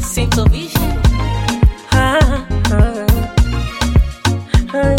Simple Vision. Ah, ah. Ah,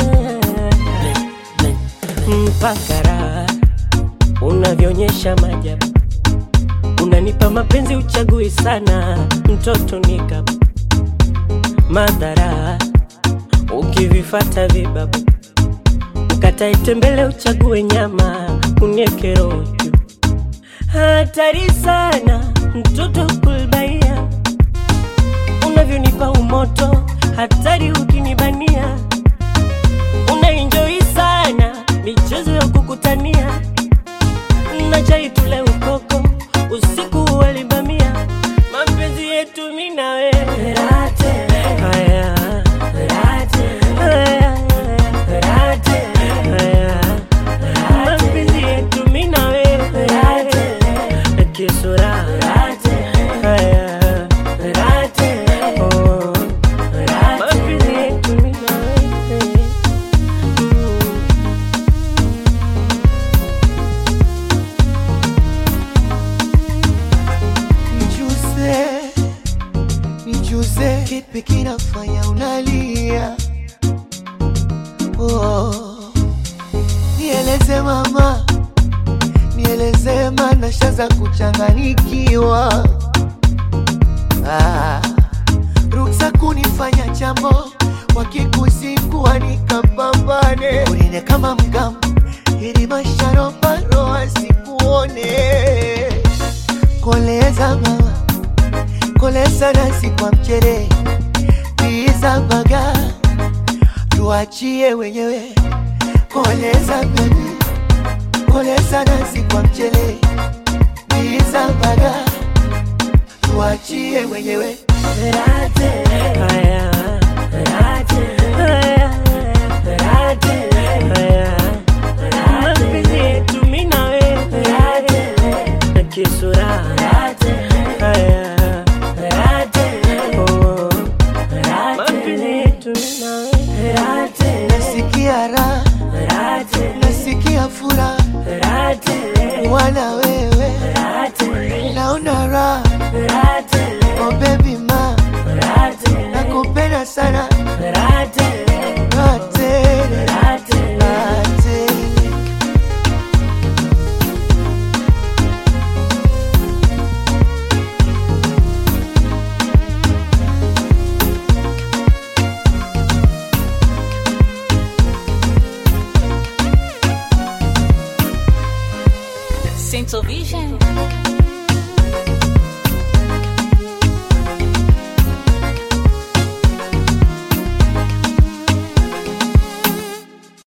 mpaka raha unavyoonyesha majabu, unanipa mapenzi uchagui sana, mtoto nika madhara ukivifata vibabu, ukatae tembele uchague nyama, unieke roho juu. Hatari sana mtoto kulbaia, unavyonipa umoto, hatari ukinibania unaenjoi sana michezo ya kukutania na chai tule ukoko usiku walibamia mapenzi yetu mi na wewe haya haya haya mapenzi yetu mi na wewe kisura haya oh mapenzi yetu mi na wewe Mm. Nijuze, nijuze, kipi kinafanya unalia? Oh, nieleze mama, nieleze mana shaza kuchanganikiwa. Ah, ruksa kunifanya jambo wakikusikua nikapambane, unine kama mgamu ili masharobaro asikuone koleza mama koleza nasi kwa mchere biza baga tuachie wenyewe koleza bebi koleza nasi kwa mchere biza baga tuachie wenyewe Haya, haya, haya. Mapenzi yetu mi na wewe na kisura haya oh. Mapenzi yetu mi na wewe nasikia raha nasikia furaha wana wewe naona raha oh baby ma nakupenda sana